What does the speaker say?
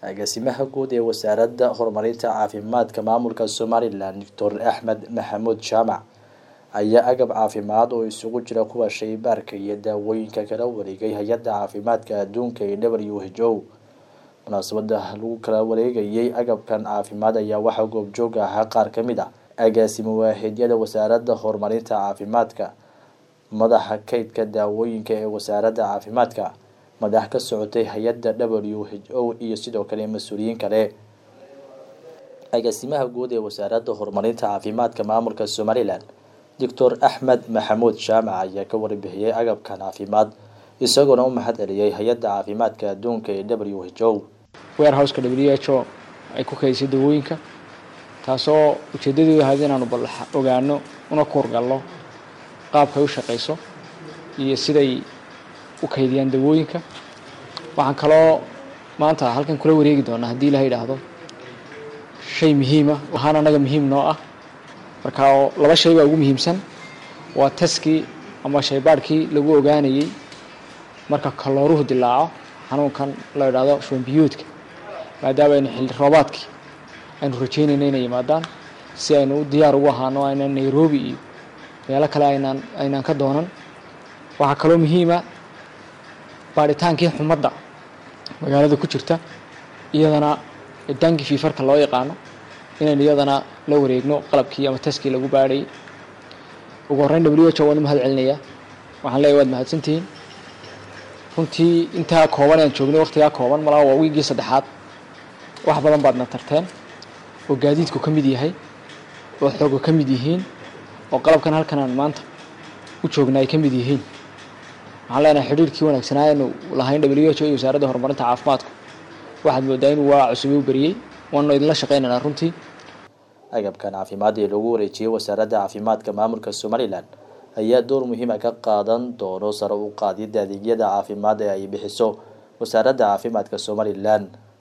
agaasimaha guud ee wasaaradda horumarinta caafimaadka maamulka somalilan doctor axmed maxamuud jaamac ayaa agab caafimaad oo isugu jira kuwa shaybaarka iyo daawooyinka kala wareegay hay-adda caafimaadka adduunka ee w h o munaasabada lagu kala wareegayay agabkan caafimaad ayaa waxaa goobjoog ahaa qaar ka mid a agaasimo waaxidyada wasaaradda horumarinta caafimaadka madaxa kaydka daawooyinka ee wasaaradda caafimaadka madax ka socotay hay-adda w h o iyo sidoo kale mas-uuliyiin kale agaasimaha guud ee wasaaradda horumarinta caafimaadka maamulka somalilan doctor axmed maxamuud jaamac ayaa ka warbixiyey agabkan caafimaad isagoona u mahad celiyey hay-adda caafimaadka adduunka ee w h o warehouseka w h o ay ku kaydisay dawooyinka taasoo ujeedadeedu ahayd inaanu bal ogaano una kuurgalno qaabka ay u shaqayso iyo siday u kaydiyaan dawooyinka waxaan kaloo maanta halkan kula wareegi doonaa haddii ilaha yidhaahdo shay muhiima ahaan annaga muhiim noo ah marka laba shay baa ugu muhiimsan waa taskii ama shaybaadhkii lagu ogaanayey marka kalooruhu dilaaco xanuunkan la idhaahdo shwambiyuudka maadaama aynu xilli roobaadkii aynu rajeynayna inay yimaadaan si aynu u diyaar ugu ahaano aynaan nairobi iyo meelo kale aynaan aynaan ka doonan waxaa kaloo muhiima baadhitaankii xumadda magaalada ku jirta iyadana danki fiifarka loo yaqaano inaynu iyadana la wareegno qalabkii ama taskii lagu baadhayay ugu horreyn w h o waan u mahad celinayaa waxaan leeyahy waad mahadsantihiin runtii intaa kooban aan joognay waqtigaa kooban malaa waa wiigii saddexaad wax badan baadna tarteen oo gaadiidku ka mid yahay oo xooga ka mid yihiin oo qalabkan halkan aan maanta u joogna ay ka mid yihiin waxaan leenahay xidhiirkii wanaagsanaa aynu lahayn w h o iyo wasaaradda horumarinta caafimaadku waxaad moodaa inuu waa cusubay u beriyey waanu idinla shaqaynaynaa runtii agabkan caafimaad ee lagu wareejiyey wasaaradda caafimaadka maamulka somalilan ayaa door muhiima ka qaadan doono sare u qaadida adeegyada caafimaad ee ay bixiso wasaaradda caafimaadka somalilan